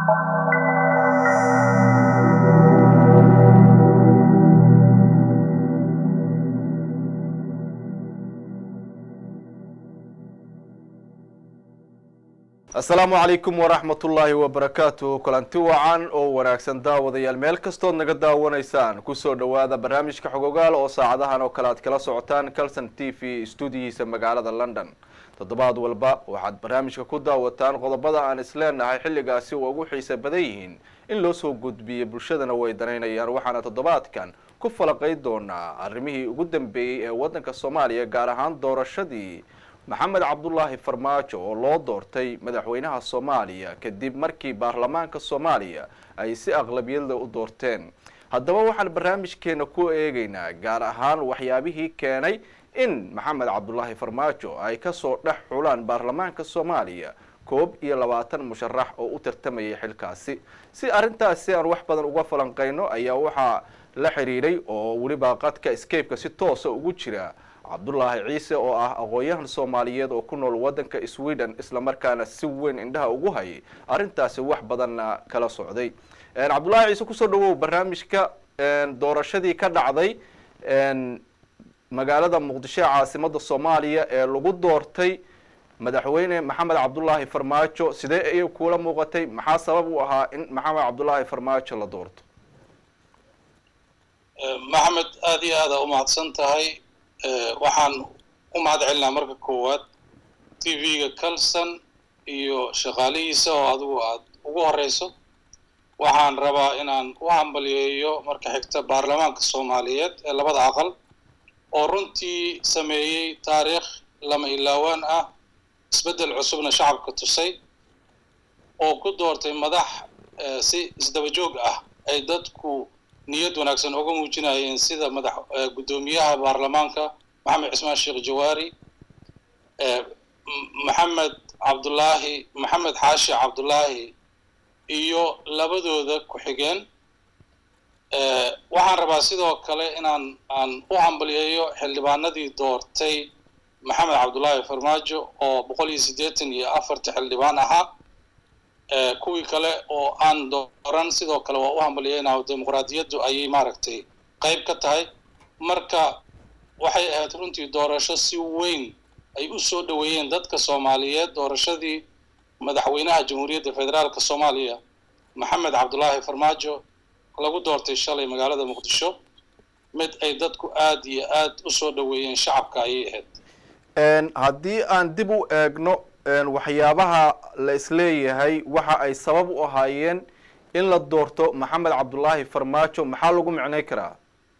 asalaamu calaykum waraxmatullaahi wabarakaatu kulanti wacan oo wanaagsan daawadayaal meel kastood naga daawanaysaan kusoo dhowaada barnaamijka xogogaal oo saacadahan oo kale aad kala socotaan calson t v stuudiyihiisa magaalada london toddobaad walba waxaad barnaamijka ku daawataan qodobada aan isleenahay xilligaasi waa ugu xiisa badan yihiin in loo soo gudbiyo bulshadana way danaynayaan waxaana toddobaadkan ku falaqay doonaa arrimihii ugu dambeeyey ee waddanka soomaaliya gaar ahaan doorashadii maxamed cabdulaahi farmaajo oo loo doortay madaxweynaha soomaaliya kadib markii baarlamaanka soomaaliya ay si aqlabiyada u doorteen haddaba waxaan barnaamijkeena ku eegaynaa gaar ahaan waxyaabihii keenay in maxamed cabdulaahi farmaajo ay kasoo dhex xulaan baarlamaanka soomaaliya koob iyo labaatan musharax oo u tartamayay xilkaasi si arrintaasi aan wax badan uga falanqeyno ayaa waxaa la xiriiray oo weliba qadka escapeka si toosa ugu jira cabdulaahi ciise oo ah aqoon-yahan soomaaliyeed oo ku nool waddanka sweden islamarkaana si weyn indhaha ugu hayay arrintaasi wax badanna kala socday cabdullaahi ciise kusoo dhawow barnaamijka doorashadii ka dhacday magaalada muqdisho ee caasimada soomaaliya ee lagu doortay madaxweyne maxamed cabdulaahi farmaajo sidee ayay kuula muuqatay maxaa sabab u ahaa in maxamed cabdulaahi farmaajo la doorto maxamed aada iyo aada umahadsan tahay waxaan u mahad celinaa marka koowaad t v-ga calson iyo shaqaalihiisa oo adigu aad ugu horeyso waxaan rabaa inaan u hambaliyeeyo marka xigta baarlamaanka soomaaliyeed ee labada aqal oo runtii sameeyey taariikh lama ilaawaan ah isbeddel cusubna shacabka tusay oo ku doortay madax si isdaba joog ah ay dadku niyad wanaagsan uga muujinayeen sida madax guddoomiyaha baarlamaanka maxamed cismaan sheekh jawaari maxamed cabdulaahi maxamed xaashi cabdulaahi iyo labadooda ku-xigeen waxaan rabaa sidoo kale inaan aan u hambaliyeeyo xildhibaanadii doortay maxamed cabdulaahi farmaajo oo boqol iyo siddeetan iyo afarta xildhibaan ahaa kuwii kale oo aan dooran sidoo kale waa u hambaliyeynaha dimuqraadiyaddu ayay maaragtay qayb ka tahay marka waxay ahayd runtii doorasho si weyn ay u soo dhoweeyeen dadka soomaaliyeed doorashadii madaxweynaha jamhuuriyadda federaalka soomaaliya maxamed cabdulaahi farmaajo lagu doortay shalay magaalada muqdisho mid ay dadku aada iyo aada u soo dhoweeyeen shacabka ayay ahayd haddii aan dib u eegno waxyaabaha la isleeyahay waxa ay sabab u ahaayeen in la doorto maxamed cabdulaahi farmaajo maxaa lagu micnay karaa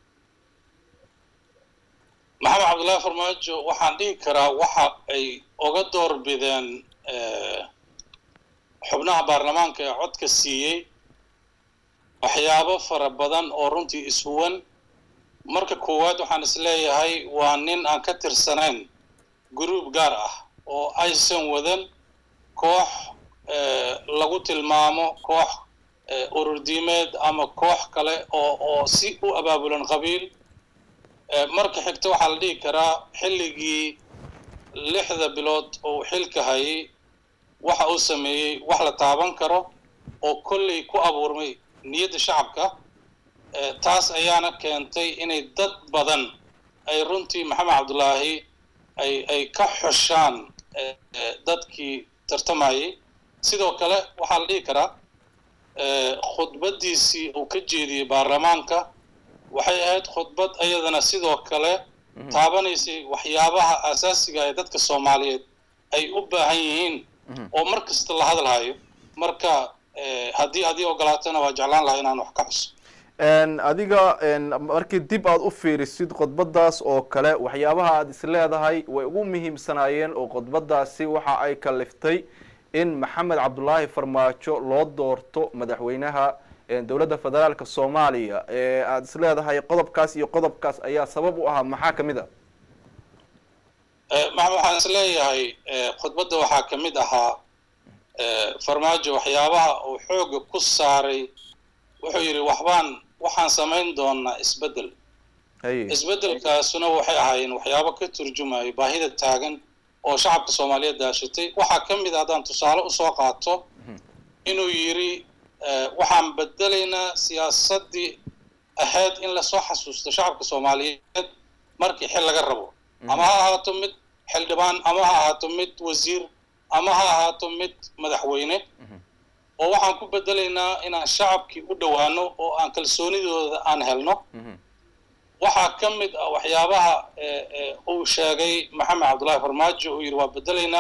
maxamed cabdullaahi farmaajo waxaan dhihi karaa waxa ay uga door bideen xubnaha baarlamaanka ee codka siiyey waxyaabo fara badan oo runtii ishuwan marka koowaad waxaan isleeyahay waa nin aan ka tirsanayn gruub gaar ah oo aysan wadan koox lagu tilmaamo koox ururdiimeed ama koox kale oo oo si u abaabulan qabiil marka xigta waxaa la dhihi karaa xilligii lixda bilood oo xilka hayay waxa uu sameeyey wax la taaban karo oo kolley ku abuurmay niyadda shacabka taas ayaana keentay inay dad badan ay runtii maxamed cabdulaahi ay ay ka xushaan dadkii tartamayay sidoo kale waxaa la dhihi karaa khudbaddiisii uu ka jeediyey baarlamaanka waxay ahayd khudbad iyadana sidoo kale taabanaysay waxyaabaha asaasiga ee dadka soomaaliyeed ay u baahan yihiin oo mar kasta la hadalhayo marka haddii adii ogolaatana waa jeclaan lahaa inaan wax ka xuso adiga markii dib aada u fiirisid khudbadaas oo kale waxyaabaha aada is leedahay way ugu muhiimsanaayeen oo khudbadaasi waxa ay kaliftay in maxamed cabdulaahi farmaajo loo doorto madaxweynaha dowladda federaalka soomaaliya ee aada is leedahay qodobkaas iyo qodobkaas ayaa sabab u ahaa maxaa kamid a maxamed waxaan is leeyahay khudbadda waxaa ka mid ahaa farmaajo waxyaabaha uu xooga ku saaray wuxuu yidhi waxbaan waxaan samayn doonaa isbeddel isbeddelkaasuna waxay ahaayeen waxyaabo ka turjumayo baahida taagan oo shacabka soomaaliyeed daashatay waxaa ka mid a haddaan tusaale usoo qaato inuu yidhi waxaan bedelaynaa siyaasaddii ahayd in lasoo xasuusto shacabka soomaaliyeed markii xil laga rabo ama ha ahaato mid xildhibaan ama ha ahaato mid wasiir ama ha ahaato mid madaxweyne oo waxaan ku bedelaynaa inaan shacabkii u dhowaano oo aan kalsoonidooda aan helno waxaa ka mid ah waxyaabaha uu sheegay maxamed cabdullaahi farmaajo uu yidhi waa bedelaynaa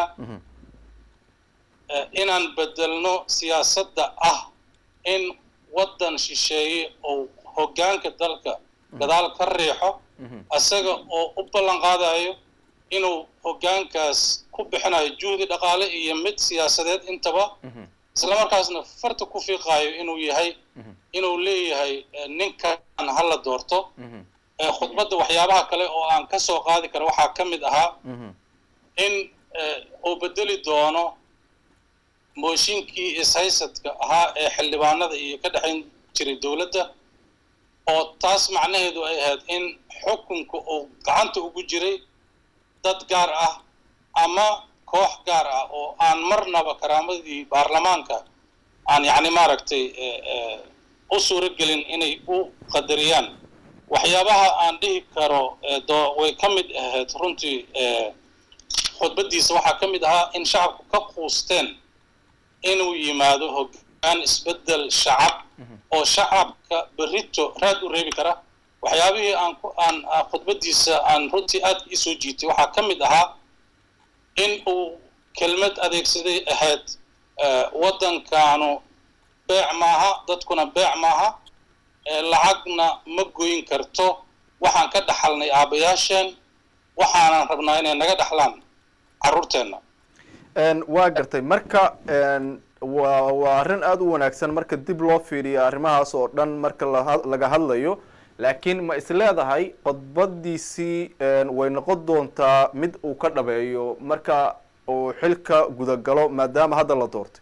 inaan bedelno siyaasadda ah in waddan shisheeye oo hoggaanka dalka gadaal ka riixo isaga oo u ballan qaadayo inuu hoggaankaas ku bixinayo juhdi dhaqaale iyo mid siyaasadeed intaba islamarkaasna farta ku fiiqaayo inuu yahay inuu leeyahay ninkan hala doorto khudbadda waxyaabaha kale oo aan ka soo qaadi karo waxaa ka mid ahaa in uu bedeli doono mooshinkii ishaysadka ahaa ee xildhibaanada iyo ka dhexayn jiray dowladda oo taas macnaheedu ay ahayd in xukunka uu gacanta ugu jiray dad gaar ah ama koox gaar ah oo aan marnaba karaamadii baarlamaanka aan yacni maaragtay u suuro gelin inay u qadariyaan waxyaabaha aan dhihi karo way ka mid ahayd runtii khudbaddiisa waxaa ka mid ahaa in shacabku ka quusteen inuu yimaado hoggaan isbeddel shacab oo shacabka berrito raad u reebi kara waxyaabihii aan aan khudbaddiisa aan runtii aad ii soo jiitay waxaa ka mid ahaa in uu kelmad adeegsaday ahayd waddankaanu beec maaha dadkuna beec maaha lacagna ma goyn karto waxaan ka dhaxalnay aabbayaasheen waxaanan rabnaa inay naga dhaxlaan carruurteenna waa gartay marka wa waa arrin aada u wanaagsan marka dib loo fiiriyo arrimahaas oo dhan marka laga hadlayo laakiin ma is leedahay khudbadiisii way noqon doontaa mid uu ka dhabeeyo marka uu xilka gudagalo maadaama hadda la doortay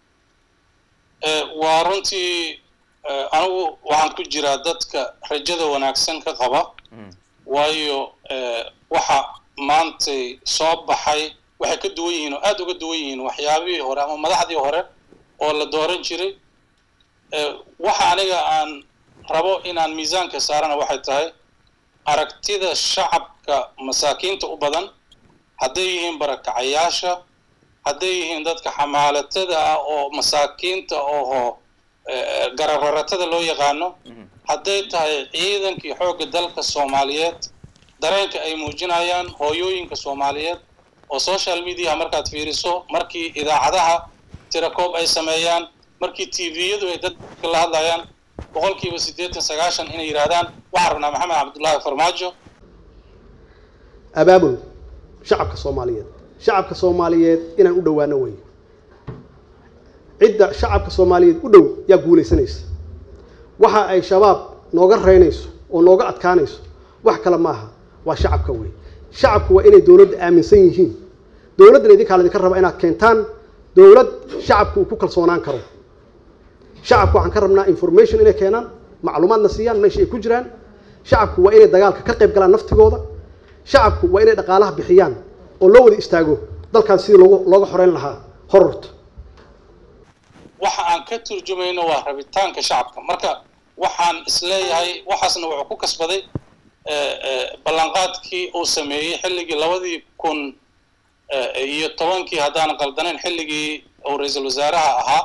waa runtii anigu waxaan ku jiraa dadka rajada wanaagsan ka qaba waayo waxa maantay soo baxay waxay ka duwan yihiin oo aada uga duwan yihiin waxyaabihii hore ama madaxdii hore oo la dooran jiray waxa aniga aan rabo inaan miisaanka saarana waxay tahay aragtida shacabka masaakiinta u badan hadday yihiin barakacayaasha hadday yihiin dadka xamaalatada ah oo masaakiinta oho garararatada loo yaqaano hadday tahay ciidankii xoogga dalka soomaaliyeed dareenka ay muujinayaan hooyooyinka soomaaliyeed oo social mediaha markaad fiiriso markii idaacadaha tirakoob ay sameeyaan markii tviyadu ay dadka la hadlayaan boqolkiiba siddeetan sagaashan inay yidhaahdaan waxaan rabnaa maxamed cabdullaahi farmaajo abaabul shacabka soomaaliyeed shacabka soomaaliyeed inaan u dhowaano wey cidda shacabka soomaaliyeed u dhow yaa guulaysanaysa waxa ay shabaab nooga reynayso oo nooga adkaanayso wax kale maaha waa shacabka wey shacabku waa inay dowladda aaminsan yihiin dowladdana idinkaa laydinka raba inaad keentaan dowlad shacabku uu ku kalsoonaan karo shacabku waxaan ka rabnaa information inay keenaan macluumaadna siiyaan meesha ay ku jiraan shacabku waa inay dagaalka ka qayb galaan naftigooda shacabku waa inay dhaqaalaha bixiyaan oo loo wada istaago dalkan sidii loogu looga xoreyn lahaa hororta waxa aan ka turjumayno waa rabitaanka shacabka marka waxaan isleeyahay waxaasna wuxuu ku kasbaday ballanqaadkii uu sameeyey xilligii labadii kun iyo tobankii haddaan qaldanayn xilligii uu ra-iisul wasaaraha ahaa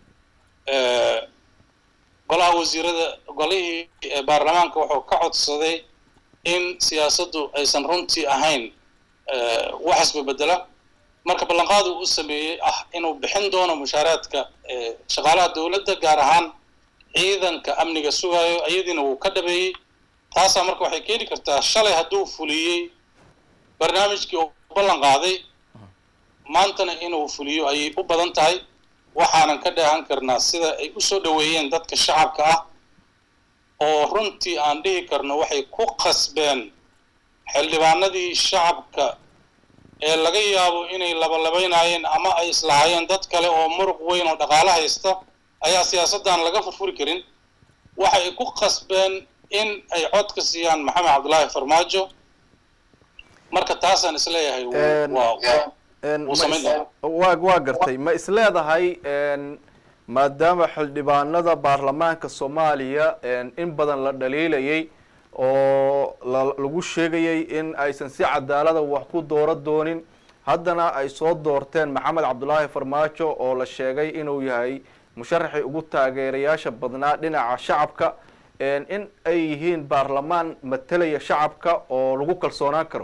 golaha wasiirada golihii baarlamaanka wuxuu ka codsaday in siyaasaddu aysan runtii ahayn wax isbabedela marka ballanqaadu u sameeyey ah inuu bixin doono mushaaraadka shaqaalaha dowladda gaar ahaan ciidanka amniga sugayo iyadiina wuu ka dhabeeyey taasaa marka waxay keeni kartaa shalay hadduu fuliyey barnaamijkii uu ballan qaaday maantana inuu fuliyo ayay u badan tahay waxaanan ka dheehan karnaa sida ay u soo dhoweeyeen dadka shacabka ah oo runtii aan dhihi karno waxay ku qasbeen xildhibaanadii shacabka ee laga yaabo inay labalabaynaayeen ama ay islahaayeen dad kale oo muruq weyn oo dhaqaalo haysta ayaa siyaasaddan laga furfuri karin waxay ku qasbeen in ay codka siiyaan maxamed cabdullaahi farmaajo marka taasaan isleeyahay waa waa waa gartay ma is leedahay maadaama xildhibaanada baarlamaanka soomaaliya in badan la dhaliilayay oo lagu sheegayay in aysan si cadaalada wax ku dooro doonin haddana ay soo doorteen maxamed cabdulaahi farmaajo oo la sheegay inuu yahay musharaxii ugu taageerayaasha badnaa dhinaca shacabka in ay yihiin baarlamaan matalaya shacabka oo lagu kalsoonaan karo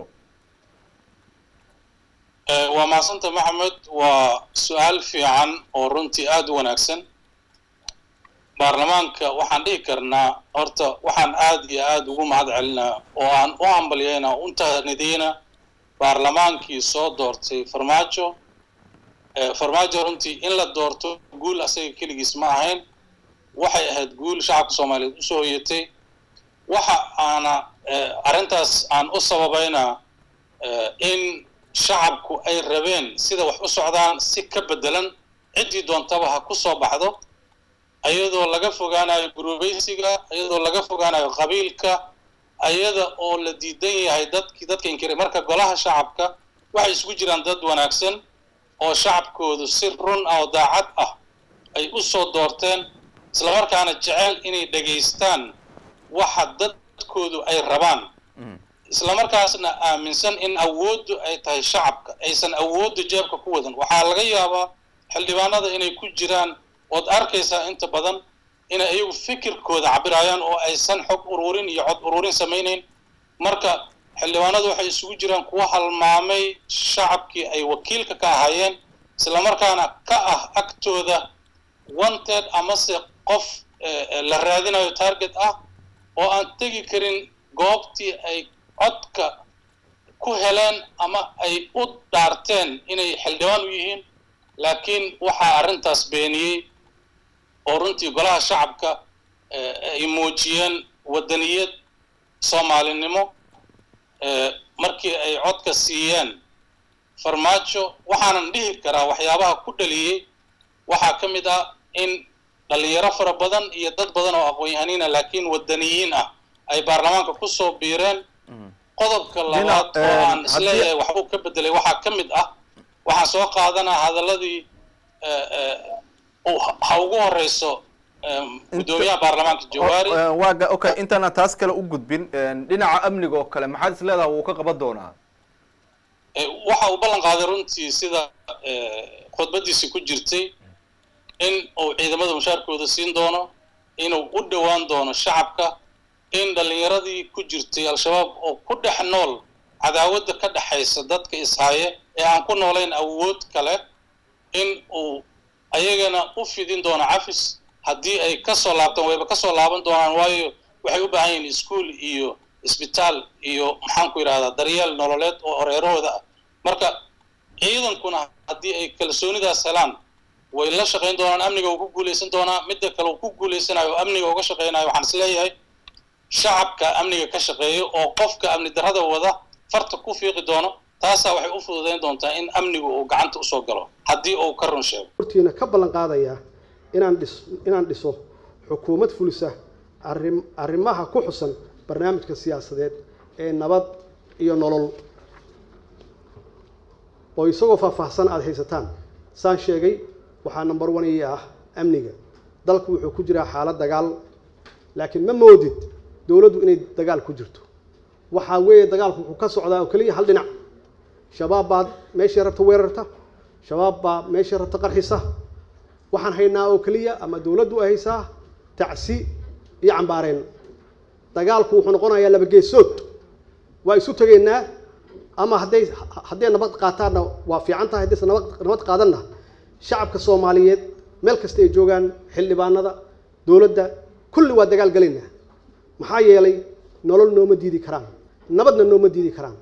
waa mahadsanta maxamed waa su-aal fiican oo runtii aada u wanaagsan baarlamaanka waxaan dhihi karnaa horta waxaan aada iyo aada ugu mahad celinaa oo aan u hambalyaynaa u tahnidiyna baarlamaankii soo doortay farmaajo farmaajo runtii in la doorto guul asaga keligiis ma ahayn waxay ahayd guul shacabka soomaaliyeed usoo hoyatay waxa aana arrintaas aan u sababaynaa in shacabku ay rabeen sida wax u socdaan si ka beddelan ciddii doontaba ha ku soo baxdo ayadoo laga fogaanayo gurubaysiga ayadoo laga fogaanayo qabiilka ayada oo la diidan yahay dadkii dadka inkiray marka golaha shacabka waxay isugu jiraan dad wanaagsan oo shacabkoodu si run ah oo daacad ah ay u soo doorteen islamarkaana jecel inay dhegaystaan waxa dadkoodu ay rabaan islamarkaasna aaminsan in awooddu ay tahay shacabka aysan awoodda jeebka ku wadan waxaa laga yaabaa xildhibaanada inay ku jiraan ood arkaysaa inta badan inay iyagu fikirkooda cabirayaan oo aysan xog ururin iyo cod ururin samaynayn marka xildhibaanadu waxay isugu jiraan kuwa halmaamay shacabkii ay wakiilka ka ahaayeen islamarkaana ka ah agtooda wanted amase qof la raadinayo target ah oo aan tegi karin goobtii ay codka ku heleen ama ay u dhaarteen inay xildhibaan u yihiin laakiin waxaa arrintaas beeniyey oo runtii golaha shacabka ay muujiyeen waddaniyad soomaalinimo markii ay codka siiyeen farmaajo waxaanan dhihi karaa waxyaabaha ku dhaliyey waxaa ka mid ah in dhalinyaro fara badan iyo dad badan oo aqoon-yahaniina laakiin waddaniyiin ah ay baarlamaanka kusoo biireen qodobka labaad oo aan isleeyahay waxbuu ka bedelay waxaa ka mid ah waxaan soo qaadanaa hadaladii ha ugu horeyso guddoomiyaha baarlamaanka jawaari waaga okay intaana taas kale u gudbin dhinaca amniga oo kale maxaad is leedaha wuu ka qaban doonaa waxa uu ballan qaaday runtii sida khudbadiisi ku jirtay in uu ciidamada mushaarkooda siin doono inuu u dhowaan doono shacabka in dhallinyaradii ku jirtay al-shabaab oo ku dhex nool cadaawadda ka dhexaysa dadka ishaaye ee aan ku noolayn awood kale in uu ayagana u fidin doono cafis haddii ay kasoo laabtaan wayba kasoo laaban doonaan waayo waxay u baahan yihiin iskuol iyo isbitaal iyo maxaan ku yidhahdaa daryeel nololeed oo horeerahooda ah marka ciidankuna haddii ay kalsoonidaas helaan way la shaqayn doonaan amniga uu ku guulaysan doonaa midda kale uu ku guulaysanayo oo amniga uga shaqaynayo waxaan is leeyahay shacabka amniga ka shaqeeyo oo qofka amni darrada wada farta ku fiiqi doono taasaa waxay u fududayn doontaa in amnigu uu gacanta usoo galo haddii uu ka run sheego hortiina ka ballan qaadayaa inaan dhis inaan dhiso xukuumad fulisa arrim arrimaha ku xusan barnaamijka siyaasadeed ee nabad iyo nolol oo isagoo faahfaahsan aada haysataan saan sheegay waxaa number one ii ah amniga dalku wuxuu ku jiraa xaalad dagaal laakiin ma moodid dowladdu inay dagaal ku jirto waxaa weeye dagaalku wuxuu ka socdaa oo keliya hal dhinac shabaab baad meeshii rabta weerarta shabaab baa meeshii rabta qarxisa waxaan haynaa oo keliya ama dowladdu ay haysaa tacsi iyo cambaareen dagaalku wuxuu noqonayaa laba geesood waa isu tegaynaa ama hadday hadday nabad qaataanna waa fiican tahay haddaysa nabad nabad qaadanna shacabka soomaaliyeed meel kasta ay joogaan xildhibaanada dowladda kulli waa dagaal galaynaa maxaa yeelay nolol nooma diidi karaan nabadna nooma diidi karaan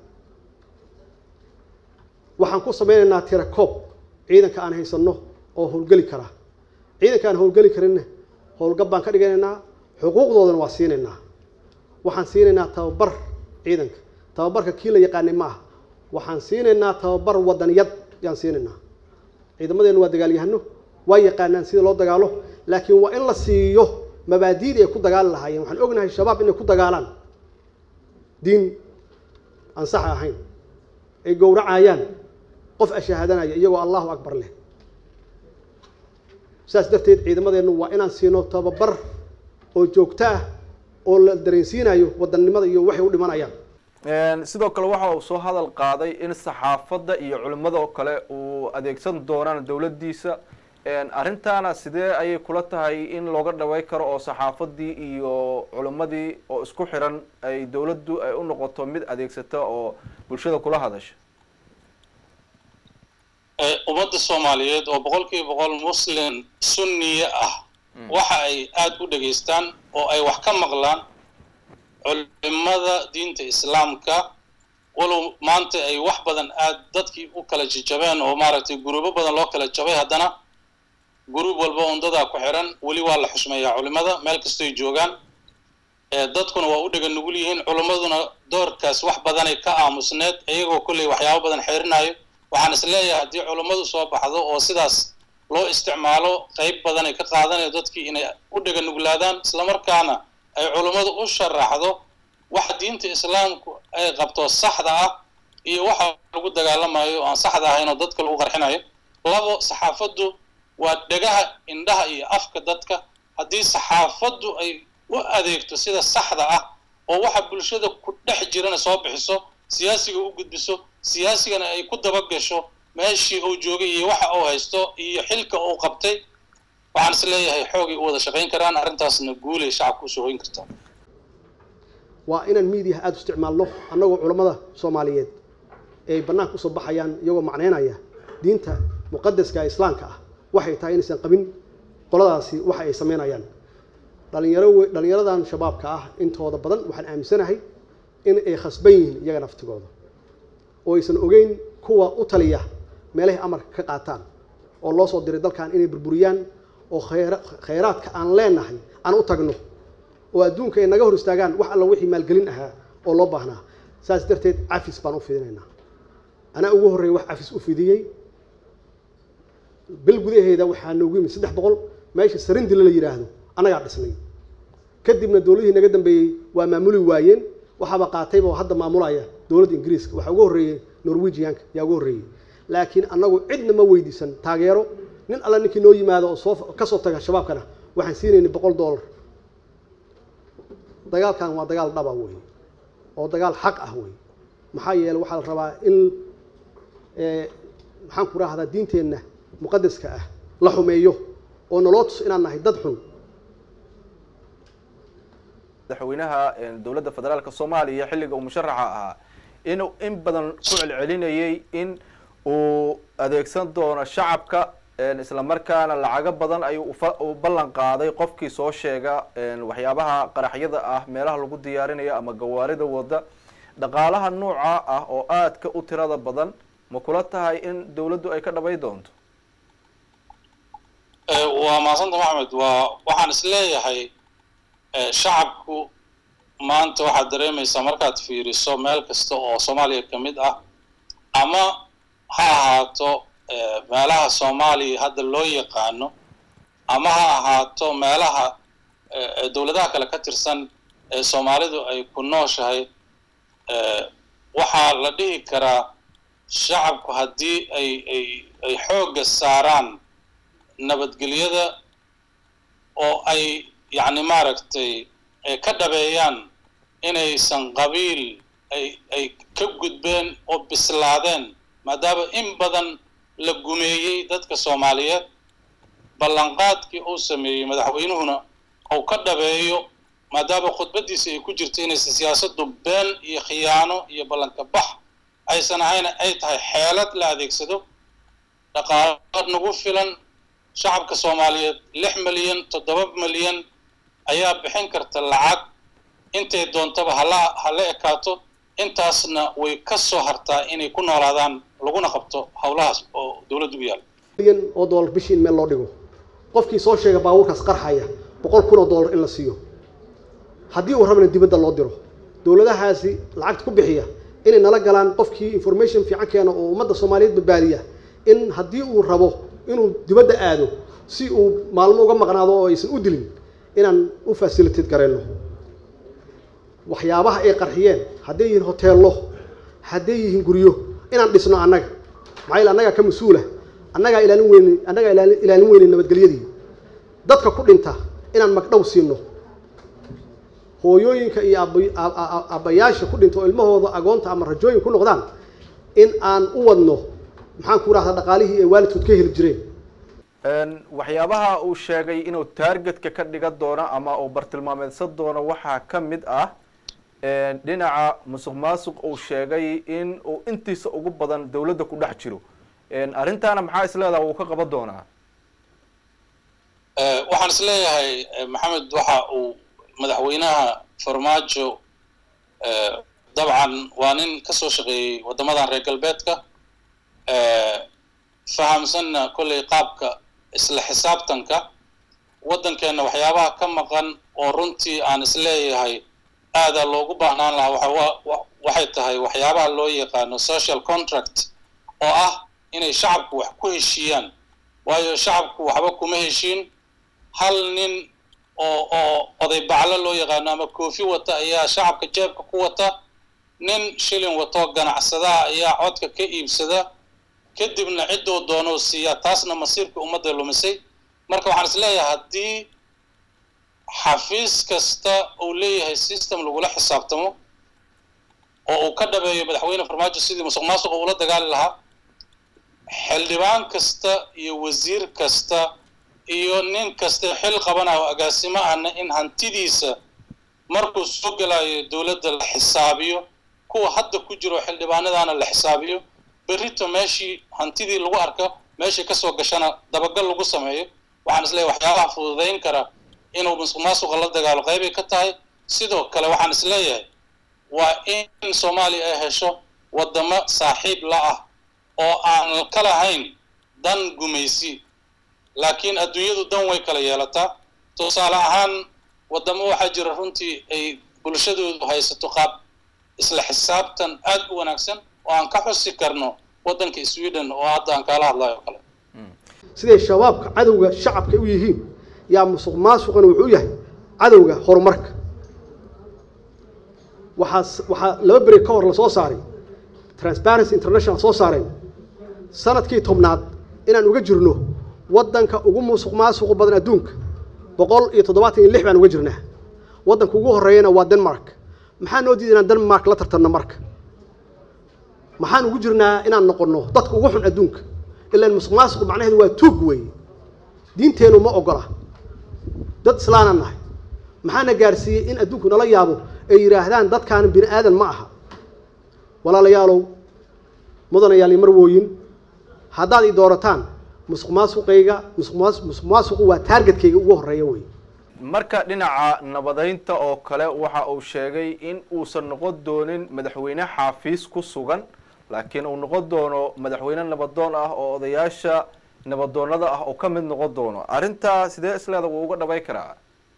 waxaan ku samaynaynaa tira koob ciidanka aan haysanno oo howlgeli karaa ciidanka aan howlgeli karinna howlgab baan ka dhiganaynaa xuquuqdoodana waa siinaynaa waxaan siinaynaa tababar ciidanka tababarka kii la yaqaanay ma aha waxaan siinaynaa tababar wadaniyad yaan siinaynaa ciidamadeenu waa dagaalyahano waa yaqaanaan sida loo dagaalo laakiin waa in la siiyo mabaadiidii ay ku dagaali lahaayeen waxaan ognahay shabaab inay ku dagaalaan diin aan sax ahayn ay gowracayaan qof ashahaadanaya iyagoo allahu akbar leh sidaas darteed ciidamadeennu waa inaan siino tababar oo joogto ah oo la dareensiinayo wadannimada iyo waxay u dhimanayaan sidoo kale waxa uu soo hadal qaaday in saxaafadda iyo culimmada oo kale uu adeegsan doonaan dowladdiisa arrintaana sidee ayay kula tahay in looga dhaway karo oo saxaafadii iyo culimmadii oo isku xiran ay dowladdu ay u noqoto mid adeegsata oo bulshada kula hadasha ummadda soomaaliyeed oo boqol kiiba boqol muslim sunniye ah waxa ay aada u dhegaystaan oo ay wax ka maqlaan culimada diinta islaamka walow maanta ay wax badan aad dadkii u kala jajabeen oo maaragtay guruubo badan loo kala jabay haddana guruub walba undadaa ku xiran weli waa la xushmeeyaa culimada meel kastoy joogaan dadkuna waa u dhega nugul yihiin culimmaduna doorkaas wax badanay ka aamusneed iyagoo kolley waxyaabo badan xeerinayo waxaan is leeyahay haddii culimmadu soo baxdo oo sidaas loo isticmaalo qayb badanay ka qaadanayo dadkii inay u dhega nuglaadaan islamarkaana ay culummadu u sharaxdo waxa diinta islaamku ay qabto saxda ah iyo waxa lagu dagaalamayo oo aan saxda ahayn oo dadka lagu qarxinayo labo saxaafaddu waa dhegaha indhaha iyo afka dadka haddii saxaafaddu ay u adeegto sida saxda ah oo waxa bulshada ku dhex jirana soo bixiso siyaasiga u gudbiso siyaasigana ay ku dabagasho meeshii uu joogay iyo waxa uu haysto iyo xilka uu qabtay waxaan is leeyahay xoogay u wada shaqayn karaan arrintaasna guulay shacabka usoo hoyn kartaa waa inaan miidiyaha aada u isticmaalno annagoo culammada soomaaliyeed ay bannaanka usoo baxayaan iyagoo macneynaya diinta muqadaska ee islaamka ah waxay tahay inaysan qabin qoladaasi waxa ay samaynayaan dhalinyaro we dhallinyaradan shabaabka ah intooda badan waxaan aaminsanahay in ay khasban yihiin iyaga naftigooda oo aysan ogeyn kuwa u taliya meelahay amarka ka qaataan oo loo soo diray dalkan inay burburiyaan oo khayra khayraadka aan leenahay aan u tagno oo adduunka ay naga hor istaagaan wax alla wixii maalgelin ahaa oo loo baahnaa saas darteed cafis baan u fidinaynaa anaa ugu horreeya wax cafis u fidiyey bil gudaheeda waxaa noogu yimid saddex boqol meesha sarindila la yidhaahdo annagaa dhisnay kadibna dowladihii naga dambeeyey waa maamuli waayeen waxaaba qaatayba oo hadda maamulaya dowladda ingiriiska waxaa ugu horreeyey norwegianka yaa ugu horreeyey laakiin annagu cidna ma weydiisan taageero nin alla ninkii noo yimaado oo soo kasoo taga shabaabkana waxaan siinaynay boqol dollar dagaalkan waa dagaal dhaba wey oo dagaal xaq ah wey maxaa yeele waxaa la rabaa in maxaan ku rahdaa diinteenna muqadaska ah la xumeeyo oo naloo tuso inaan nahay dad xun madaxweynaha dowladda federaalka soomaaliya xilliga uu musharaxa ahaa inuu in badan ku celcelinayay in uu adeegsan doono shacabka isla markaana lacago badan ayuu u ballan qaaday qofkii soo sheega waxyaabaha qaraxyada ah meelaha lagu diyaarinayo ama gawaarida wada dhaqaalaha nooca ah oo aadka u tirada badan ma kula tahay in dowladdu ay ka dhabay doonto waa mahadsanta maxamed waa waxaan is leeyahay shacabku maanta waxaad dareemaysaa markaad fiiriso meel kasta oo soomaaliya ka mid ah ama ha ahaato meelaha soomaaliya hadda loo yaqaano ama ha ahaato meelaha dowladaha kale ka tirsan ee soomaalidu ay ku nooshahay waxaa la dhihi karaa shacabku haddii ay ay ay xoogga saaraan nabadgelyada oo ay yacni maaragtay ka dhabeeyaan inaysan qabiil ay ay ka gudbeen oo bislaadeen maadaama in badan la gumeeyey dadka soomaaliyeed ballanqaadkii uu sameeyey madaxweynuhuna uu ka dhabeeyo maadaama khudbaddiisa ay ku jirto inaysan siyaasaddu been iyo khiyaano iyo ballanka bax aysan ahayna ay tahay xeelad la adeegsado dhaqaalo nagu filan shacabka soomaaliyeed lix milyan toddoba milyan ayaa bixin karta lacag intay doontaba hala hala ekaato intaasna way ka soo hartaa inay ku noolaadaan laguna qabto howlahaas oo dowladdu u yaal milyan oo dollar bishii in meel loo dhigo qofkii soo sheega baabuurkaas qarxaya boqol kun oo dollar in la siiyo haddii uu rabana dibadda loo diro dowladahaasi lacagta ku bixiya inay nala galaan qofkii information fiican keena oo ummadda soomaaliyeed badbaadiya in haddii uu rabo inuu dibadda aado si uu maalmo uga maqnaado oo aysan u dilin inaan u facilitate garayno waxyaabaha ay qarxiyeen hadday yihiin hoteello hadday yihiin guryo inaan dhisno annaga maxaa yeele annagaa ka mas-uula annagaa ilaalin weyne annagaa ilaali ilaalin weyne nabadgelyadii dadka ku dhinta inaan magdhow siino hooyooyinka iyo aaba- a- a- aabbayaasha ku dhinta oo ilmahooda agoonta ama rajooyin ku noqdaan in aan u wadno maxaan ku rahdaa dhaqaalihii ay waalidkood ka heli jireen Een, waxyaabaha uu sheegay inuu taargetka ka dhigan doono ama uu bartilmaameedsan doono waxaa ka mid ah een, dhinaca musuq maasuq uu sheegay in uu intiisa ugu badan dowladda ku dhex jiro Een, arrintaana maxaa isleedaha wuu ka qaban doonaa Eh, waxaan is leeyahay eh, maxamed waxa uu madaxweynaha farmaajo eh, dabcan waa nin ka soo shaqeeyey waddamadan reer galbeedka eh, fahamsanna kolley qaabka isla xisaabtanka waddankeenna waxyaabaha ka maqan oo runtii aan is leeyahay aadaa loogu baahnaan lahaa waxa wa- wa- waxay tahay waxyaabaha loo yaqaano social contract oo ah inay shacabku wax ku heshiiyaan waayo shacabku waxba kuma heshiin hal nin oo oo oday baclo loo yaqaano ama koofi wata ayaa shacabka jeebka ku wata nin shilin watoo ganacsadaha ayaa codka ka iibsada kadibna cidduu doonuu siiyaa taasna masiirka ummadda lumisay marka waxaan is leeyahay haddii xafiis kasta uu leeyahay system lagula xisaabtamo oo uu ka dhabeeyo madaxweyne farmaajo sidii musuq maasuqa ula dagaali lahaa xildhibaan kasta iyo wasiir kasta iyo nin kasta xil qabanayo oo agaasimo ahna in hantidiisa markuu soo gelayo dowladda la xisaabiyo kuwa hadda ku jiro xildhibaanadaana la xisaabiyo berrito meeshii hantidii lagu arko meeshii kasoo gashana dabagal lagu sameeyo waxaan isleeyahay waxyaabaha fududayn kara inuu musuq maasuqa la dagaalo qaybay ka tahay sidoo kale waxaan isleeyahay waa in soomaaliya ay hesho waddamo saaxiib la ah oo aan ka lahayn dan gumaysi laakiin adduunyadu dan way kala yeelataa tusaale ahaan waddamo waxaa jira runtii ay bulshadoodu haysato qaab isla xisaabtan aad u wanaagsan oo aan ka xusi karno waddanka sweden oo hadda aan kaala hadlayo oo kale siday shabaabka cadowga shacabka u yihiin yaa musuq maasuqana wuxuu yahay cadowga horumarka waxaa waxaa laba beri ka hor lasoo saaray transparency international soo saareen sanadkii tobnaad inaan uga jirno waddanka ugu musuq maasuqa badan adduunka boqol iyo toddobaatan iyo lix baan uga jirnaa waddanka ugu horreeyana waa denmark maxaa noo diiday inaan denmark la tartanno marka maxaan ugu jirnaa inaan noqonno dadka ugu xun adduunka ilaan musuq maasuqu macnaheedu waa tuug weeye diinteennu ma ogola dad islaanaan nahay maxaana gaarsiiyey in adduunku nala yaabo ay yidhaahdaan dadkaan bini aadan ma aha walaalayaalow mudanayaal iyo marwooyin haddaad i doorataan musuq maasuqayga musuq maas musuq maasuqu waa taargetkayga ugu horreeya wey marka dhinaca nabadeynta oo kale waxa uu sheegay in uusan noqon doonin madaxweyne xaafiis ku sugan laakiin uu noqon doono madaxweyne nabadoon ah oo odayaasha nabadoonada ah oo ka mid noqon doono arrintaa sidee isleeda wuu uga dhabay karaa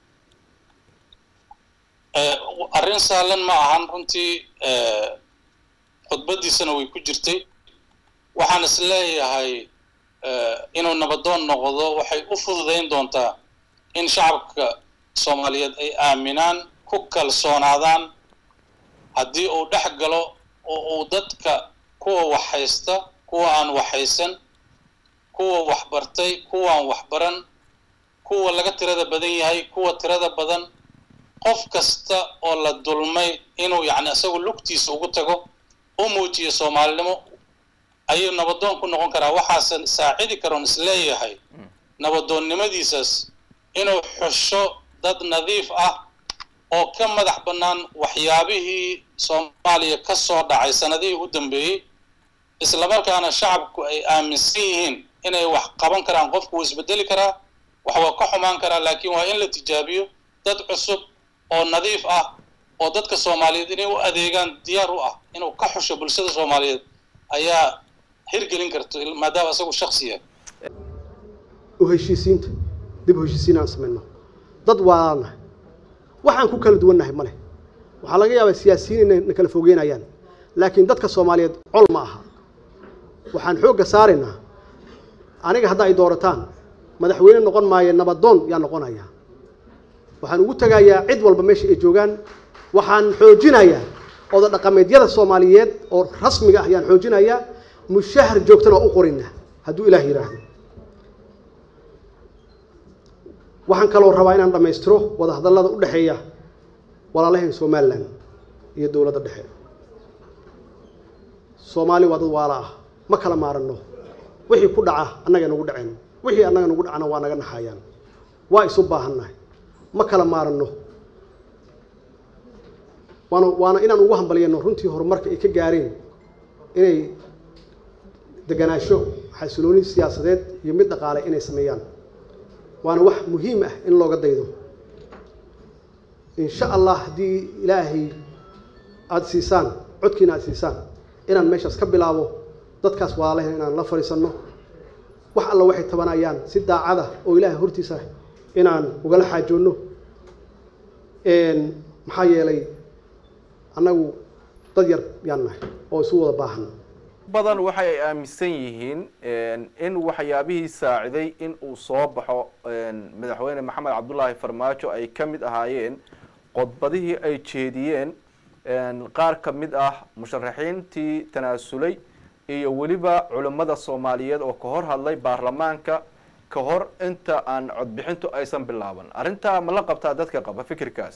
arrin sahlan ma ahan runtii khudbaddiisana way ku jirtay waxaan is leeyahay inuu nabadoon noqdo waxay u fududayn doontaa in shacabka soomaaliyeed ay aaminaan ku kalsoonaadaan haddii uu dhex galo oo uu dadka kuwa wax haysta kuwa aan wax haysan kuwa wax bartay kuwaan wax baran kuwa laga tirada badan yahay kuwa tirada badan qof kasta oo la dulmay inuu yacni isagu lugtiisa ugu tago u muujiyo soomaalinimo ayuu nabadoon ku noqon karaa waxaasan saacidi karoon isleeyahay nabadoonnimadiisaas inuu xusho dad nadiif ah oo ka madax bannaan waxyaabihii soomaaliya ka soo dhacay sanadihii u dambeeyey islamarkaana shacabku ay aaminsan yihiin inay wax qaban karaan qofku wuu isbedeli karaa wax waa ka xumaan karaa laakiin waa in la tijaabiyo dad cusub oo nadiif ah oo dadka soomaaliyeed inay u adeegaan diyaar u ah inuu ka xusho bulshada soomaaliyeed ayaa hirgelin karto maadaama isagu shaksi yahay u heshiisiinta dib u heshiisiin aan samayno dad waalaanahay waxaan ku kala duwannahay ma leh waxaa laga yaabaa siyaasiyiin inay na kala fogeynayaan laakiin dadka soomaaliyeed col ma aha waxaan xoogga saaraynaa aniga hadda ay doorataan madaxweyne noqon maayo nabadoon yaa noqonaya waxaan ugu tegayaa cid walba meesha ay joogaan waxaan xoojinayaa oda dhaqameedyada soomaaliyeed oo rasmiga ah ayaan xoojinayaa mushahar joogtana waa u qorina hadduu ilaah yidhaahdo waxaan kaloo rabaa inaan dhammaystiro wadahadallada u dhexeeya walaalaheen somalilan iyo dowladda dhexe soomaali waa dad waala ah ma kala maaranno wixii ku dhaca annaga nagu dhaceen wixii annaga nagu dhacana waa naga naxayaan waa isu baahannahay ma kala maaranno waana waana inaan ugu hambalyano runtii horumarka ay ka gaareen inay deganaansho xasilooni siyaasadeed iyo mid dhaqaale inay sameeyaan waana wax muhiim ah in looga daydo in sha allah haddii ilaahay aada siisaan codkiina aada siisaan inaan meeshaas ka bilaabo dadkaas walaalahen inaan la fadhiisanno wax alla waxay tabanayaan si daacada oo ilaahay hortiisa inaan ugala xaajoonno maxaa yeelay annagu dad yar yaan nahay oo isu wada baahan badan waxay ay aaminsan yihiin in waxyaabihii saaciday in uu soo baxo madaxweyne maxamed cabdullaahi farmaajo ay ka mid ahaayeen qodbadihii ay jeediyeen qaar ka mid ah musharaxiintii tanaasulay iyo weliba culimmada soomaaliyeed oo ka hor hadlay baarlamaanka ka hor inta aan codbixintu aysan bilaaban arrintaa ma la qabtaa dadka qaba fikirkaas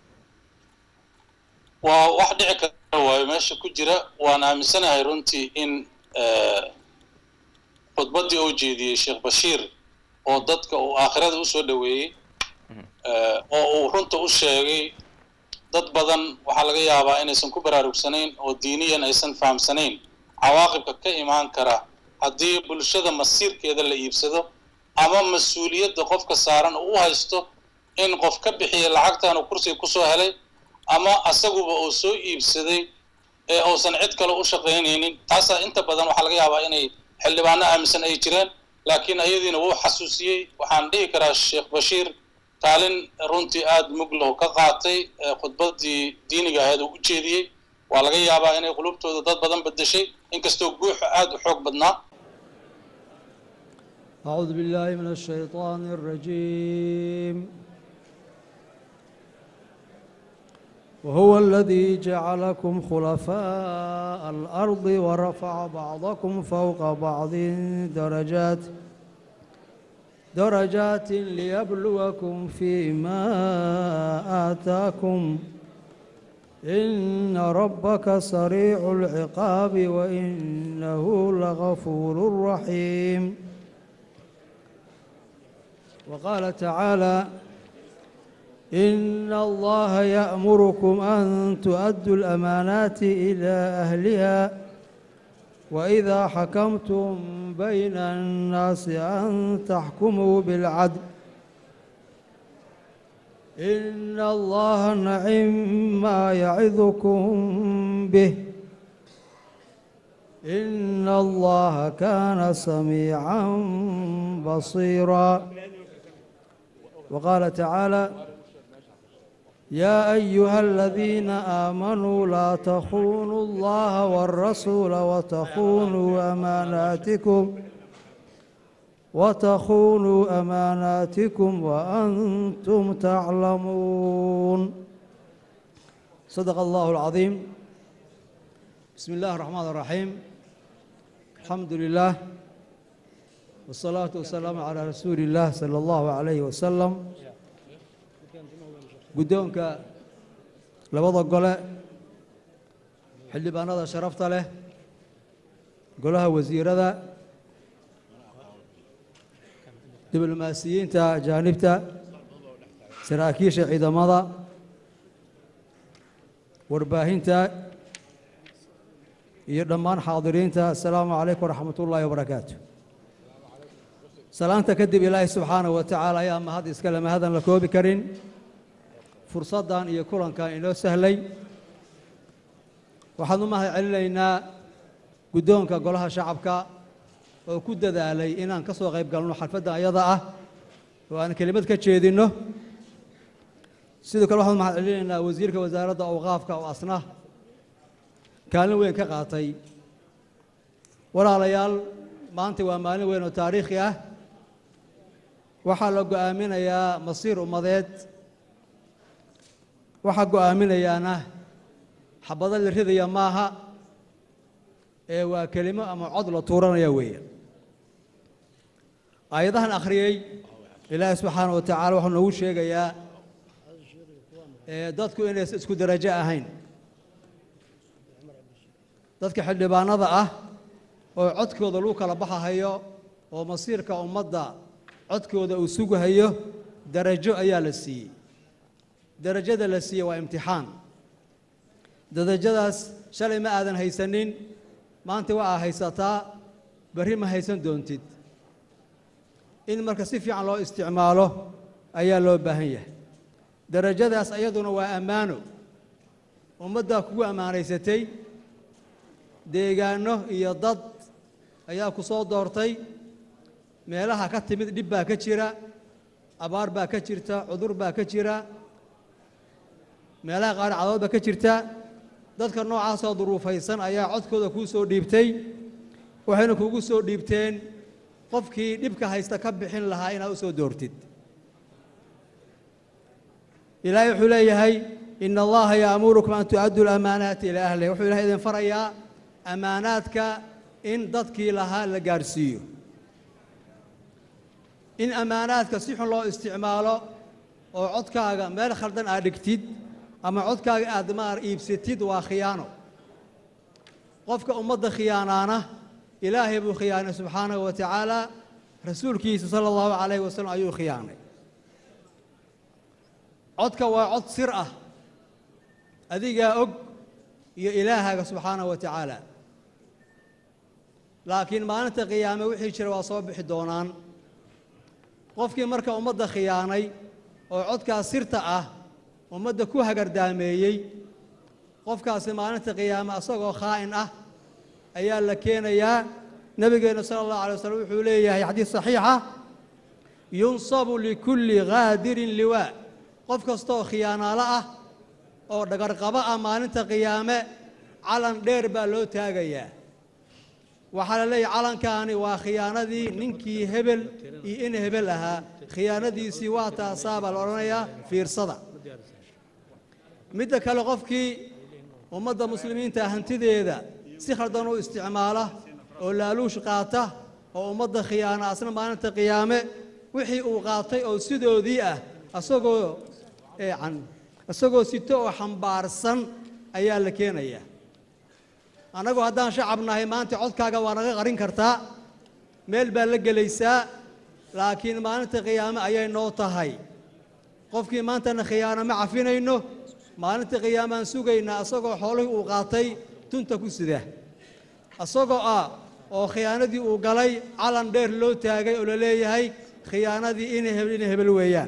waa wax dhici kara waayo meesha ku jira waan aaminsanahay runtii in khudbaddii uu jeediyey sheekh bashiir oo dadka uu aakhirada usoo dhoweeyey oo uu runta u sheegay dad badan waxaa laga yaabaa inaysan ku baraarugsanayn oo diiniyan aysan fahamsanayn cawaaqibka ka imaan kara haddii bulshada masiirkeeda la iibsado ama mas-uuliyadda qofka saaran uu u haysto in qof ka bixiya lacagtan uu kursiga kusoo helay ama asaguba uu soo iibsaday ee uusan cid kale u shaqaynaynin taasaa inta badan waxaa laga yaabaa inay xildhibaano aaminsan ay jireen laakiin ayadiina wuu xasuusiyey waxaan dhihi karaa sheekh bashiir kaalin runtii aada muglow ka qaatay khudbaddii diiniga ahayd uu u jeediyey waa laga yaabaa inay qulubtooda dad badan bedeshay inkastoo guuxa aada u xoog badnaa أعوذ بالله من الشيطان الرجيم وهو الذي جعلكم خلفاء الأرض ورفع بعضكم فوق بعض درجات درجات ليبلوكم فيما آتاكم إن ربك سريع العقاب وإنه لغفور رحيم وقال تعالى إن الله يأمركم أن تؤدوا الأمانات إلى أهلها وإذا حكمتم بين الناس أن تحكموا بالعدل إن الله نعم ما يعظكم به إن الله كان سميعا بصيرا وقال تعالى يا أيها الذين آمنوا لا تخونوا الله والرسول وتخونوا أماناتكم وتخونوا أماناتكم وأنتم تعلمون صدق الله العظيم بسم الله الرحمن الرحيم الحمد لله والصلاة والسلام على رسول الله صلى الله عليه وسلم guddoonka labada gole xildhibaanada sharafta leh golaha wasiirada diblomaasiyiinta ajaanibta saraakiisha ciidamada warbaahinta iyo dhammaan xaadiriinta assalaamu calaykum waraxmat ullaahi wabarakaatu salaanta kadib ilaahay subxaanahu wa tacaala ayaa mahad iskale mahadan la koobi karin fursaddan iyo kulankan inoo sahlay waxaan u mahad celinaynaa guddoonka golaha shacabka oo ku dadaalay inaan ka soo qayb galno xalfadda ayada ah oo aan kelimad ka jeedinno sidoo kale waxaan u mahad celinaynaa wasiirka wasaaradda awqaafka oo asna kaalin weyn ka qaatay walaalayaal maanta waa maalin weyn oo taariikhi ah waxaa la go'aaminayaa masiir ummadeed waxaa go'aaminayaana xabado la ridaya maaha ee waa kelimo ama cod la tuuranaya weeye aayadahan akhriyey ilaahay subxaana wa tacaala wuxuu noogu sheegayaa ee dadku inaysan isku darajo ahayn dadka xildhibaanada ah oo codkooda lagu kala baxahayo oo masiirka ummadda codkooda uu sugahayo darajo ayaa la siiyey darajada la siiyey waa imtixaan darajadaas shalay ma aadan haysanin maanta waa aa haysataa berri ma haysan doontid in marka si fiican loo isticmaalo ayaa loo baahan yahay darajadaas ayaduna waa ammaano ummaddaa kugu ammaanaysatay deegaanno iyo dad ayaa ku soo doortay meelaha ka timid dhib baa ka jira abaar baa ka jirta cudur baa ka jira meelaha qaar cadood baa ka jirta dadka noocaasoo duruufaysan ayaa codkooda kuu soo dhiibtay waxayna kuugu soo dhiibteen qofkii dhibka haysta ka bixin lahaa inaad u soo doortid ilaahay wuxuu leeyahay ina allaha yaamurukum an tu'addu lamaanaati ilaa ahliha wuxuu ilahay idin farayaa ammaanaadka in dadkii lahaa la gaadhsiiyo in ammaanaadka si xun loo isticmaalo oo codkaaga meel khaldan aad dhigtid ama codkaaga aad maar iibsatid waa khiyaano qofka ummadda khiyaanaana ilaahay buu khiyaanay subxaanahu wa tacaala rasuulkiisa sala allahu calayhi wasalam ayuu khiyaanay codka waa cod sir ah adigaa og iyo ilaahaaga subxaanahu wa tacaala laakiin maalinta qiyaame wixii jira waa soo bixi doonaan qofkii marka ummadda khiyaanay oo codkaas sirta ah ummadda ku hagardaameeyey qofkaasi maalinta qiyaame asagoo khaa'in ah ayaa la keenayaa nebigeenna sala allahu alay wasalam wuxuu leeyahay xadiis saxiixa yunsabu likulli ghaadirin liwaa qof kastaoo khiyaanaalo ah oo dhagarqabo ah maalinta qiyaame calan dheer baa loo taagayaa waxaa la leeyahay calankaani waa khiyaanadii ninkii hebel iyo in hebel ahaa khiyaanadiisii waa taasaa baa la odhanayaa fiirsada midda kale qofkii ummadda muslimiinta hantideeda si khaldan u isticmaala oo laaluush qaata oo ummadda khiyaana asna maalinta qiyaame wixii uu qaatay oo sidoodii ah asagoo isagoo sito oo xambaarsan ayaa la keenayaa annagu haddaan shacab nahay maanta codkaaga waa naga qarin kartaa meel baa la gelaysaa laakiin maalinta qiyaame ayay noo tahay qofkii maantana khiyaano ma cafinayno maalinta qiyaamaan sugaynaa isagoo xoolihii uu qaatay tunta ku sida isagoo ah oo khiyaanadii uu galay calan dheer loo taagay oo la leeyahay khiyaanadii ina hebel ina hebel weeyaan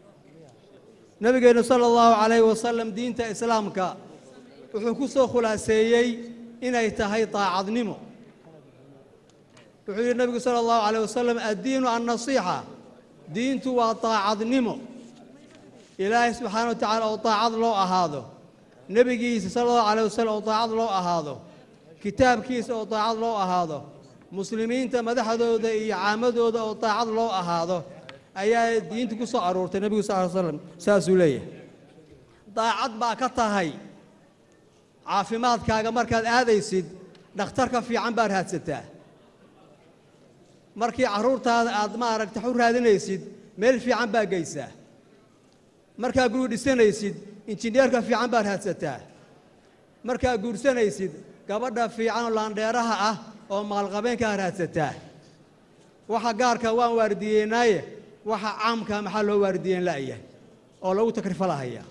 nabigeennu sala allahu calayhi wasalam diinta islaamka wuxuu ku soo khulaaseeyey inay tahay daacadnimo wuxuu yidhi nabigu sala allahu calayh wasalam addiinu annasiixa diintu waa daacadnimo ilaahay subxaana wa tacaala oo daacad loo ahaado nebigiisa sala allahu calayh wasalam oo daacad loo ahaado kitaabkiisa oo daacad loo ahaado muslimiinta madaxdooda iyo caamadooda oo daacad loo ahaado ayaa diinta ku soo aruurtay nebigu sal ly slam saasuu leeyahay daacad baa ka tahay caafimaadkaaga markaad aadaysid dhakhtarka fiican baad raadsataa markii carruurtaada aad maaragta u raadinaysid meel fiican baa geysaa markaa guri dhisanaysid injineerka fiican baad raadsataa markaa guursanaysid gabadha fiican oo laandheeraha ah oo maalqabeenkaa raadsataa waxa gaarka waan waardiyeynaaye waxa caamka maxaa loo waardiyeyn la'yahay oo lagu takrifalahaya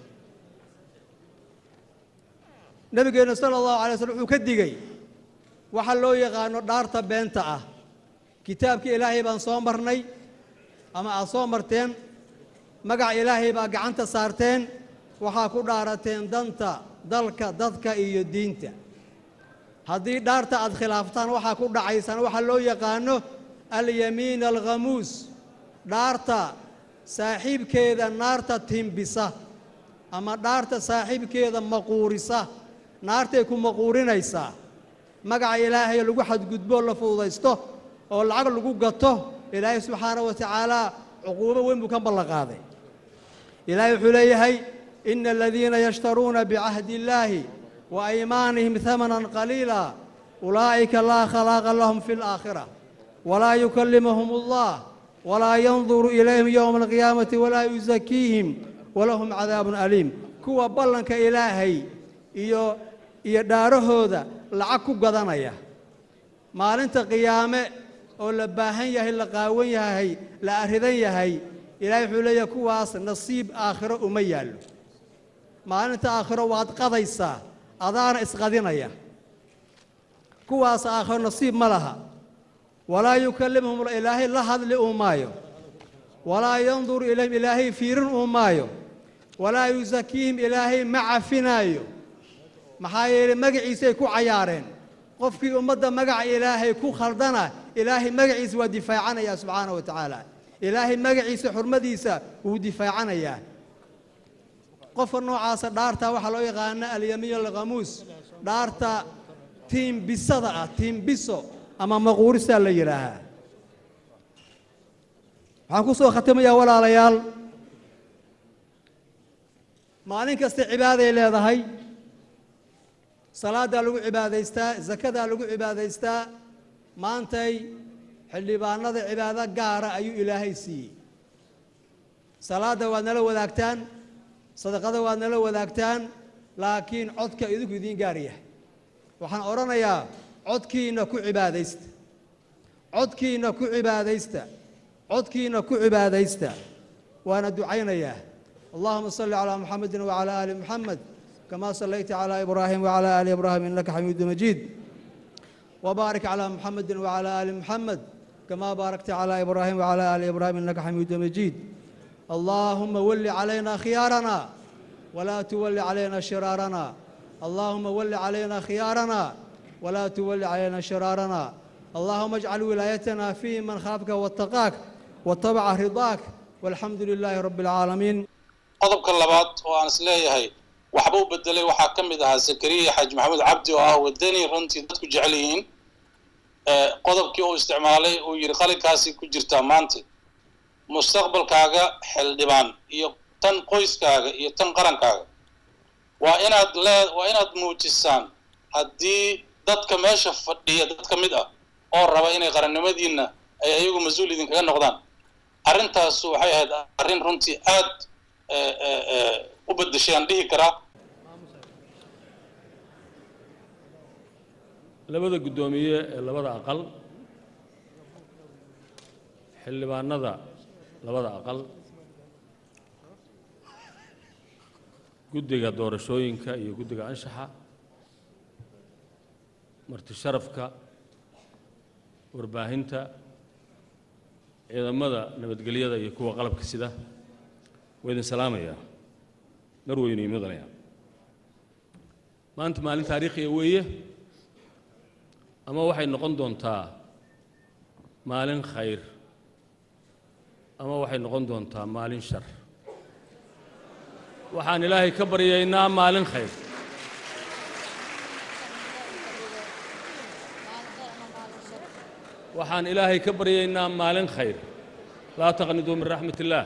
nabigeenna sala allahu alay slm wuxuu ka digey waxa loo yaqaano dhaarta beenta ah kitaabka ilaahay baan soo marnay ama aad soo marteen magaca ilaahay baa gacanta saarteen waxaa ku dhaarateen danta dalka dadka iyo diinta haddii dhaarta aad khilaaftaan waxaa ku dhacaysaan waxaa loo yaqaano alyamiin alkhamuus dhaarta saaxiibkeeda naarta timbisa ama dhaarta saaxiibkeeda maquurisa naartay ku maquurinaysaa magaca ilaahay lagu xadgudboo la fududaysto oo lacag lagu gato ilaahay subxaana wa tacaala cuquubo weyn buu ka ballanqaaday ilaahay wuxuu leeyahay ina aladiina yashtaruuna bicahdi illaahi wa aymaanihim hamanan qaliila ulaa'ika laa khalaaqa lahum fi alaakhira walaa yukallimuhum allah walaa yanduru ilayhim yowma alqiyaamati walaa yusakiihim walahum cadaabun aliim kuwa ballanka ilaahay iyo iyo dhaarahooda lacag ku gadanaya maalinta qiyaame oo la baahan yahay la qaawan yahay la arridan yahay ilaahay wuxuu leeyahay kuwaas nasiib aakhiro uma yaallo maalinta aakhiro waad qadaysaa adaana isqadinaya kuwaas aakhiro nasiib ma laha walaa yukallimhum ilaahay la hadli uu maayo walaa yanduru ilayhim ilaahay fiirin uu maayo walaa yusakiihim ilaahay ma cafinaayo maxaa yeelay magaciisay ku cayaareen qofkii ummadda magaca ilaahay ku khaldana ilaahay magaciisa waa difaacanayaa subxaana wa tacaala ilaahay magaciisa xurmadiisa wuu difaacanayaa qofka noocaasa dhaarta waxaa loo yaqaana alyamiin alkhamuus dhaarta tiimbisada ah tiimbiso ama maquurisaa la yidhaahaa waxaan ku soo khatimayaa walaalayaal maalin kasta cibaaday leedahay salaaddaa lagu cibaadaystaa zakadaa lagu cibaadaystaa maantay xildhibaanada cibaado gaara ayuu ilaahay siiyey salaadda waad nala wadaagtaan sadaqada waad nala wadaagtaan laakiin codka idinku idiin gaar yahay waxaan odhanayaa codkiinna ku cibaadaysta codkiinna ku cibaadaysta codkiinna ku cibaadaysta waana ducaynayaa allahuma salli calaa muxamedin wacalaa aali muxamed كما صليت على إبراهيم وعلى آل إبراهيم إنك حميد مجيد وبارك على محمد وعلى آل محمد كما باركت على إبراهيم وعلى آل إبراهيم إنك حميد مجيد اللهم ول علينا خيارنا ولا تول علينا شرارنا اللهم ول علينا خيارنا ولا تول علينا شرارنا اللهم اجعل ولايتنا في من خافك واتقاك واتبع رضاك والحمد لله رب العالمين qodobka labaad oo aan is leeyahay waxba u bedelay waxaa ka mid ahaa zakariya xaaji maxamuud cabdi oo ah wadani runtii dadku jecel yihiin qodobkii uu isticmaalay uu yidhi qalinkaasi ku jirtaa maanta mustaqbalkaaga xildhibaan iyo tan qoyskaaga iyo tan qarankaaga waa inaad lee waa inaad muujisaan haddii dadka meesha fadhiya dad ka mid ah oo raba inay qarannimadiinna ay ayagu mas-uul idinkaga noqdaan arrintaasu waxay ahayd arrin runtii aad u beddeshay aan dhihi karaa labada guddoomiye ee labada aqal xildhibaanada labada aqal guddiga doorashooyinka iyo guddiga anshaxa marti sharafka warbaahinta ciidamada nabadgelyada iyo kuwa qalabka sida waa idin salaamayaa mar weynu imadanaya maanta maalin taariikhiya weeye ama waxay noqon doontaa maalin khayr ama waxay noqon doontaa maalin shar waxaan ilaahay ka baryaynaa maalin khayr waxaan ilaahay ka baryaynaa maalin khayr laa taqniduu min raxmat illaah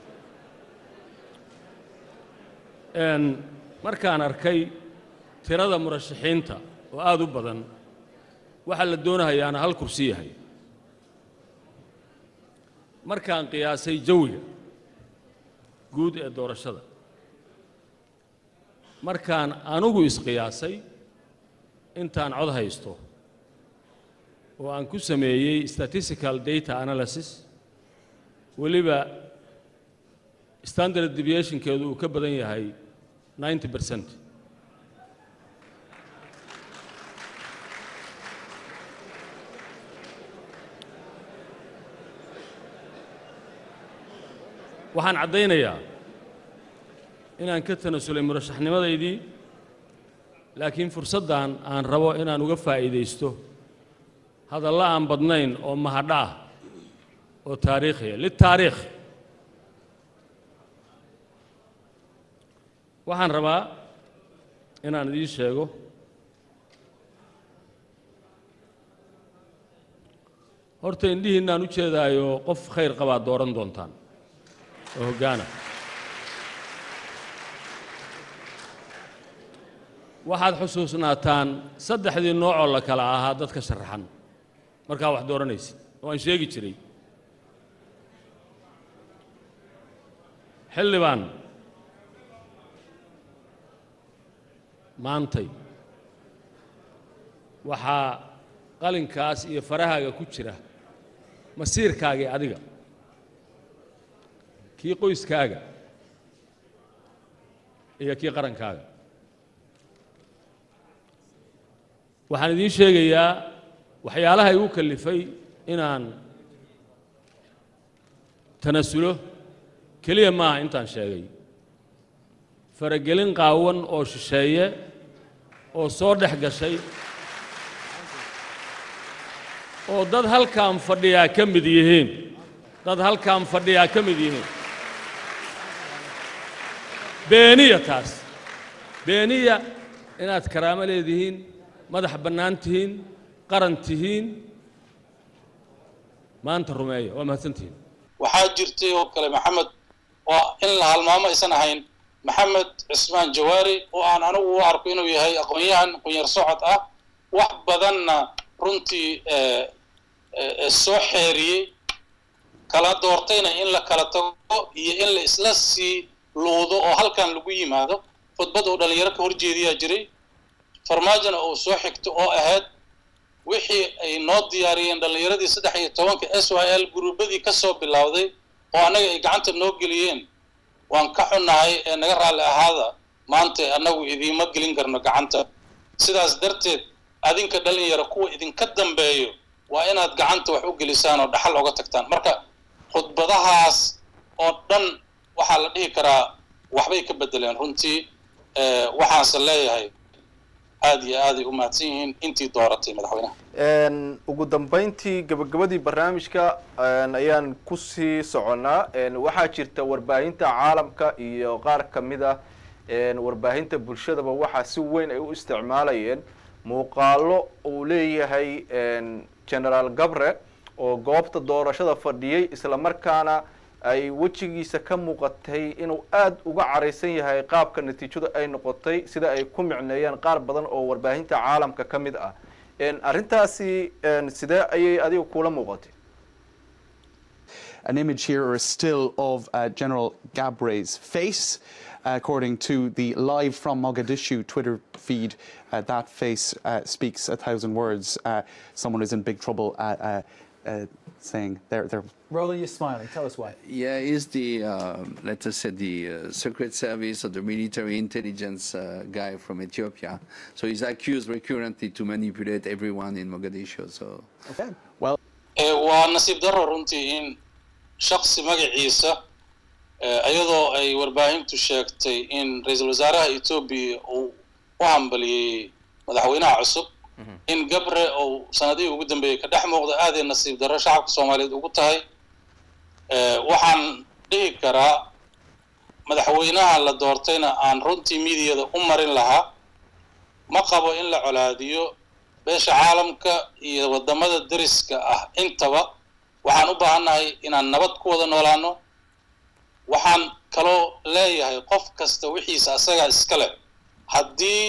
markaan arkay tirada murashaxiinta oo aada u badan waxaa la doonahayaana hal kursi yahay markaan qiyaasay jawiga guud ee doorashada markaan anugu isqiyaasay intaan cod haysto oo aan ku sameeyey statistical data analysis weliba standard deviationkeedu uu ka badan yahay ninety percent waxaan caddaynayaa inaan ka tanasulay murashaxnimadaydii laakiin fursaddan aan rabo inaan uga faa'iidaysto hadalla aan badnayn oo mahadho ah oo taariikhiya litaariikh waxaan rabaa inaan idiin sheego horta indhihiinaan u jeedaayo qof khayr qabaa dooran doontaan oo hoggaana waxaad xusuusnaataan saddexdii noocoo la kala ahaa dadka sharaxan markaa wax dooranaysid oo aan sheegi jiray xildhibaan maantay waxaa qalinkaas iyo farahaaga ku jira masiirkaagii adiga kii qoyskaaga iyo kii qarankaaga waxaan idiin sheegayaa waxyaalaha igu kallifay inaan tanasulo keliya maaha intaan sheegay faragelin qaawan oo shisheeye oo soo dhex gashay oo dad halkaan fadhiyaa ka mid yihiin dad halkaan fadhiyaa ka mid yihiin beeniya taas beeniya inaad karaamo leedihiin madax bannaan tihiin qaran tihiin maanta rumeeya waa mahadsantihiin waxaa jirtay oo kale maxamed oo in la halmaamo aysan ahayn maxamed cismaan jawaari oo aan anigu u arko inuu yahay aqoon-yahan qunyar socod ah wax badanna runtii soo xeeriyey kala doortayna in la kala tago iyo in la isla sii luudo oo halkan lagu yimaado khudbad uu dhallinyaro ka horjeediyaa jiray farmaajona uu soo xigto oo ahayd wixii ay noo diyaariyeen dhallinyaradii saddex iyo tobanka s y l guruubadii ka soo bilowday oo annaga ay gacanta noo geliyeen waan ka xunnahay ee naga raalli ahaada maanta annagu idiima gelin karno gacanta sidaas darteed adinka dhalinyaro kuwa idinka dambeeyo waa inaad gacanta wax u gelisaan oo dhaxal oga tagtaan marka khudbadahaas oo dhan waxaa la dhihi karaa waxbay ka bedeleen runtii waxaanse leeyahay aad iyo aaday u mahadsan yihiin intii dooratay madaxweynaha ugu dambeyntii gabagabadii barnaamijka ayaan kusii soconnaa waxaa jirta warbaahinta caalamka iyo qaar ka mid ah warbaahinta bulshadaba waxaa si weyn ay u isticmaalayeen muuqaalo uu leeyahay generaal gabre oo goobta doorashada fadhiyey isla markaana ay wejigiisa ka muuqatay inuu aada uga caraysan yahay qaabka natiijadu ay noqotay sida ay ku micneeyeen qaar badan oo warbaahinta caalamka ka mid ah arrintaasi sidee ayay adiga kula muuqatay an image here or a still of uh, General Gabre's face. according to the live from Mogadishu Twitter feed, uh, that face uh, speaks a thousand words. Uh, someone is in big trouble uh, uh, saying they're, they're Roland, you're smiling. Tell us why. Yeah, is the uh, let us say the uh, Secret Service or the military intelligence uh, guy from Ethiopia. So he's accused recurrently to manipulate everyone in Mogadishu. So Okay. well. waa nasiib daro runtii in shaksi magaciisa iyadoo ay warbaahintu sheegtay in ra-iisul wasaaraha etoobiya uu u hambaliyey madaxweynaha cusub in gabre uu sanadihii ugu dambeeyey ka dhex muuqda aaday nasiib darro shacabka soomaaliyeed ugu tahay waxaan dhihi karaa madaxweynaha la doortayna aan runtii midiyada u marin lahaa ma qabo in la colaadiyo beesha caalamka iyo waddamada deriska ah intaba waxaan u baahannahay inaan nabad ku wada noolaano waxaan kaloo leeyahay qof kasta wixiisa asagaa iska leh haddii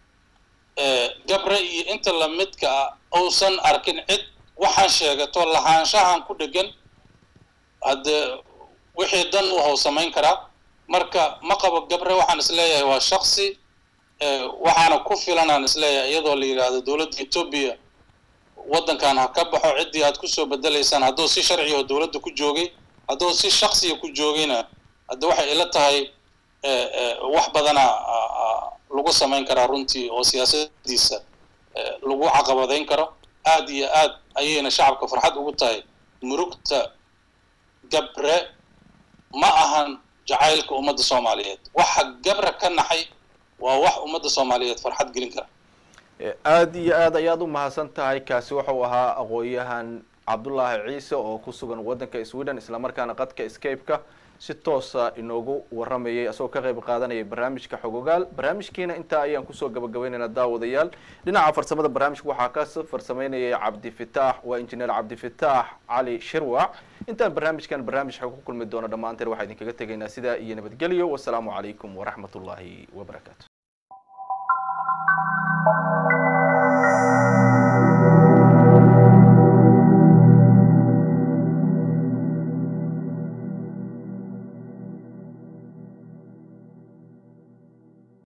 gabre iyo inta lamidka ah uusan arkin cid waxaan sheegato lahaanshahan ku dhegan haddee wixii dan u how samayn karaa marka ma qabo gabre waxaan isleeyahay waa shaksi waxaana ku filanaan isleeyahay iyadoo la yidhaahdo dowladda etoobiya waddankan ha ka baxo ciddii aad kusoo bedelaysaan hadduu si sharciga oo dowladda ku joogay hadduu si shaksiga ku joogayna hadda waxay ila tahay wax badana lagu samayn karaa runtii oo siyaasadiisa lagu caqabadayn karo aad iyo aad ayayna shacabka farxad ugu tahay murugta gabre ma ahan jacaylka ummadda soomaaliyeed waxa gabre ka naxay waa wax ummadda soomaaliyeed farxad gelin kara aada iyo aad ayaad u mahadsan tahay kaasi wuxuu ahaa aqoon-yahan cabdullaahi ciise oo ku sugan waddanka sweden islamarkaana qadka scape-ka si toosa inoogu waramayay asagoo ka qayb qaadanayay barnaamijka xogogaal barnaamijkiina intaa ayaan kusoo gabagabaynaynaa daawadayaal dhinaca farsamada barnaamijka waxaa ka farsameynayay cabdifitaax waa injineer cabdifitaax cali shirwac intaan barnaamijkan barnaamij xog ku kulmi doono dhammaanteen waxaa idinkaga tegaynaa sidaa iyo nabadgelyo wasalaamu calaykum waraxmat ullaahi wabarakaatu